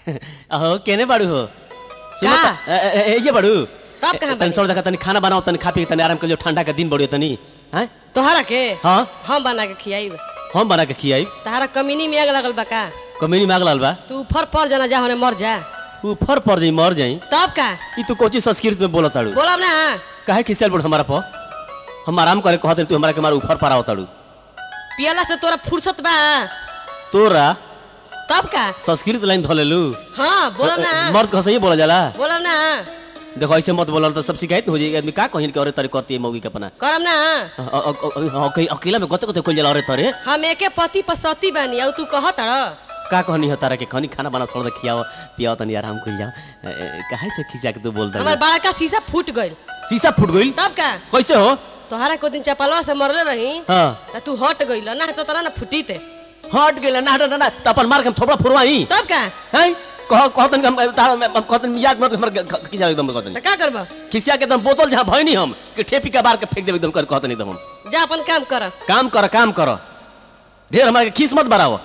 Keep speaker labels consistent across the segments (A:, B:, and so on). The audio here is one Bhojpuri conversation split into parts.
A: अहो केने बाड़ू हो सुनो
B: का?
A: त- ए- ए- ए- ये बाड़ू
B: तब कहाँ
A: तनी
B: बाड़ी?
A: सर देखा तनी खाना बनाओ तनी खा पी के तनी आराम कर जो ठंडा के दिन बढ़ियो तनी हैं
B: तोहरा के
A: हाँ
B: हम बना के खियाई
A: हम बना के खियाई
B: तहरा कमीनी में आग लगल बा का
A: कमीनी मांग लाल बा
B: तू फर पर जना जा होने मर जा
A: ऊपर पड़ जाई मर जाई
B: तब का
A: ई तू कोची संस्कृत में बोलत ताड़ू
B: बोलब ना
A: काहे खिसियल बोल हमारा पर हम आराम करे कहत तू हमारा के मार ऊपर पर आवताड़ू
B: पियला से तोरा फुर्सत बा
A: तोरा
B: तब का
A: संस्कृत लाइन धलेलू
B: हाँ बोलब ना
A: मर्द कह सही बोला जाला
B: बोलब ना
A: देखो ऐसे मत बोला तो सब शिकायत हो जाएगी आदमी का कहिन के अरे तरे करती है मौगी के अपना
B: करम ना
A: अ- अ- अ- अ- अ- अकेला में गते गते कोई जाला अरे तरे
B: हम एके पति पर सती बानी और तू कहत रह
A: का कहनी है तारा के खनी खाना बना थोड़ा खियाओ पियाओ तनी आराम कर जाओ ए, ए, काहे से खिसिया के तू बोलता
B: हमार बड़ा का शीशा फूट गइल
A: शीशा फूट गइल
B: तब का
A: कैसे हो
B: तोहरा को दिन चपलवा से मरले रही
A: हाँ
B: त तू हट गइल ना तो तना ना फुटी ते
A: हट गेल ना ना ना त अपन मार के हम थोड़ा फुरवाई
B: तब का
A: हैं कह कहतन हम तारा में कहतन याद मत हमर खिसिया एकदम कहतन
B: त का करबा
A: खिसिया के एकदम बोतल जहां भइनी हम कि ठेपी का बार के फेंक देब एकदम कर कहतन एकदम हम
B: जा अपन काम कर
A: काम कर काम कर ढेर हमारे के खीस मत बढ़ाओ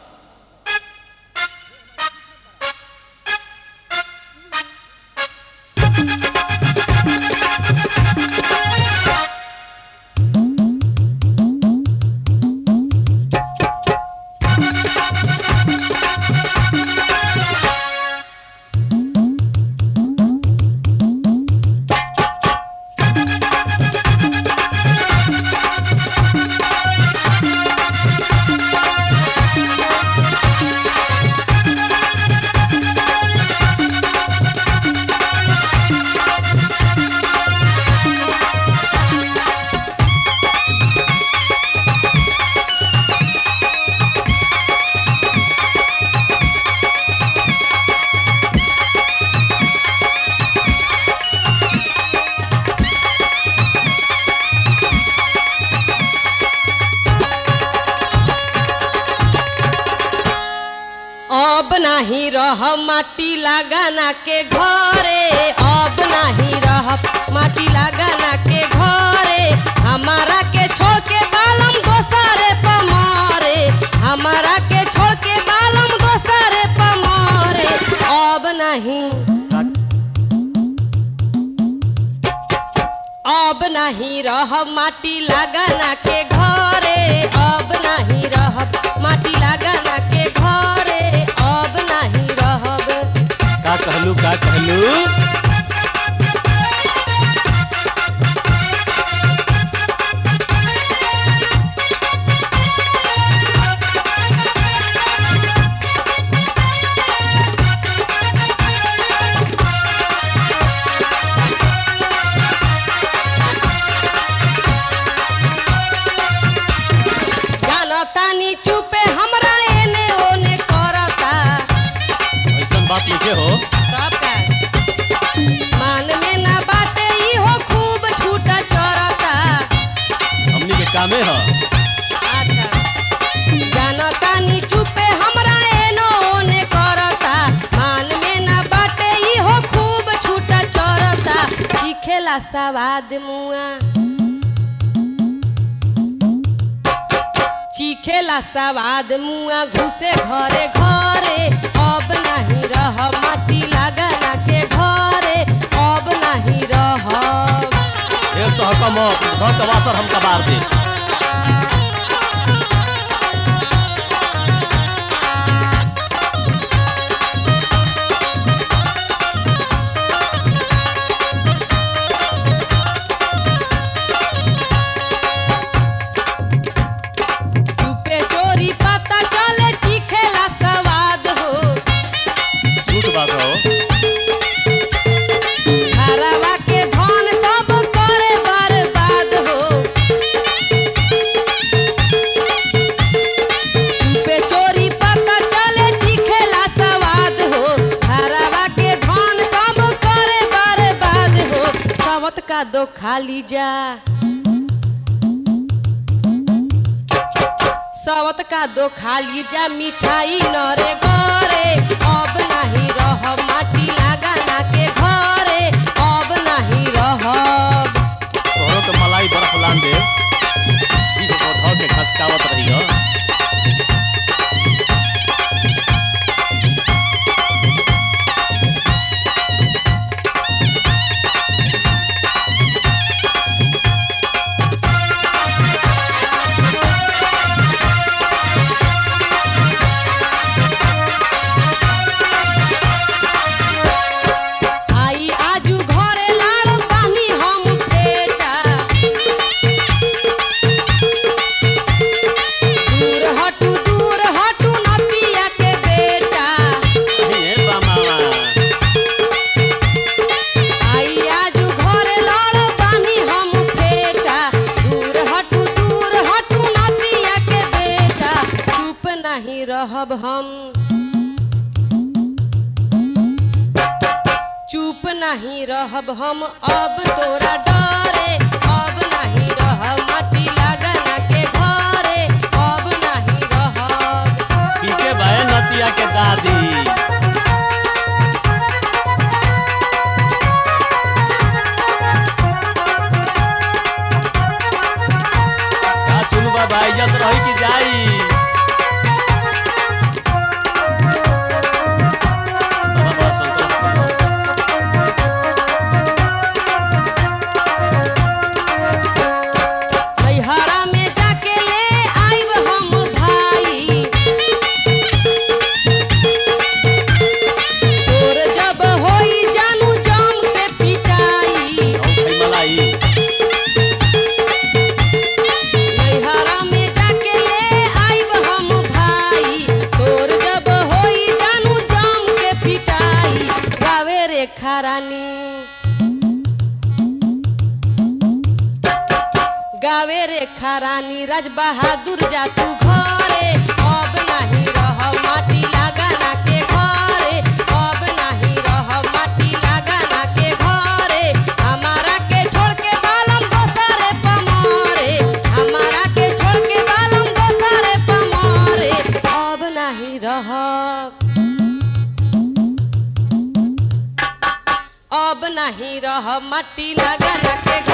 B: अब नाही रह माटी लगाना के घरे अब नाही रह माटी लगाना के घरे हमारा के छोड़ के बालम दोसरे पमारे हमारा के छोड़ के बालम दोसरे पमारे अब नहीं अब नहीं रह माटी लगाना के घरे अब नहीं रह माटी लगाना के घरे अब नहीं रहब
A: का कहलू का कहलू
B: जानतानी चुपे हमरा एने ओने करता
A: ऐसन बात लिखे हो
B: सब का मान में ना बाटे इहो खूब छूटा चरता
A: हमनी के कामे ह
B: अच्छा जानतानी चुपे हमरा एनो ओने करता मान में ना बाटे इहो खूब छूटा चरता चिखेला सवाद मुआ चिखेला सवाद मुआ घुसे घरे घरे अब नहीं रह माटी लगाना के घरे अब नहीं रह
A: ये सहकम घर का वासर हम कबार दे
B: चुपे चोरी पता चले चिखेला सवाद हो
A: झूठ बात हो
B: घरवा के धन सब करे बर्बाद हो चुपे चोरी पता चले चिखेला सवाद हो घरवा के धन सब करे बर्बाद हो सवत का दो खाली जा सवत का दो खाली जा मिठाई नरे घरे अब नहीं रह माटी लगाना के घरे अब नहीं रहब
A: तोहरो के मलाई बर्फ लान दे जी को धो के खसकावत रहियो
B: नहीं रहब हम अब तोरा डरे अब नहीं रहब माटी लगना के घरे अब नहीं रहब
A: ठीक है भाई नतिया के दादी का चुनबा भाई जल्द रही कि जाई बाबा बड़ा संतोष करबो।
B: नैहरा में जाके ले आइब हम भाई तोर जब होई जानू जम के पिटाई
A: और भाई मलाई
B: नैहरा में जाके ले आइब हम भाई तोर जब होई जानू जम के पिटाई गावे रे खरानी गावे रे खरानी राज बहादुर जा तू घरे अब नहीं रह माटी लगाना के घरे अब नहीं रह माटी लगाना के घरे हमारा के छोड़ के बालम दोसरे पमरे हमारा के छोड़ के बालम दोसरे पमरे अब नहीं रह अब नहीं रह माटी लगाना के